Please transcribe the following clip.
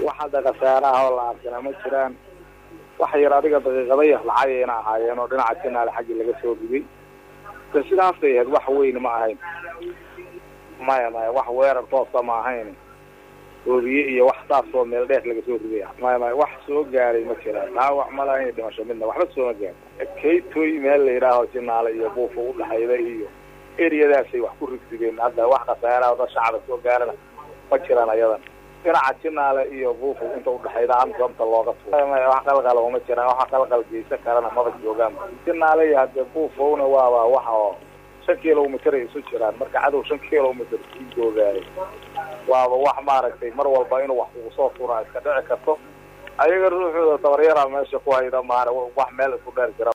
wax hadda khasaaraha oo la arkana ma jiraan wax yar adiga daqiiqada yar lacagayna ahaayeen oo dhinaca jinaale xaggii laga soo riday de sidaasay ahayd wax weyn ma ahayn maya maya wax weerar toosa ma ahayn oobiye iyo wax saasoo meel dheer laga soo riday maya maya wax soo gaaray ma jiraan dhaawac ma lahayn dhimasho midna waxba sooma gaar kaytoy meel la yidhaaho jinaale iyo buufa udhaxayda iyo eriyadaasay wax ku rigsigeen hadda wax khasaaraha da shacaba soo gaarana ma jiraan ayadan dhinaca jinaale iyo buufa inta udhaxayda amsamta looga tuuro maya wax qalqal uma jiraan waxa qalqal geysan karana maba joogaan jinaale iyo hadde buufowna waaba waxa oo shan kilomitr ay isu jiraan marka cadow shan kilomitr sii joogaayo waaba wax maaragtay mar walba inuu wax kugu soo turaa iska dhici karto ayaga ruuxooda tabaryara meesha ku hayda maana wax meel isku dheer jira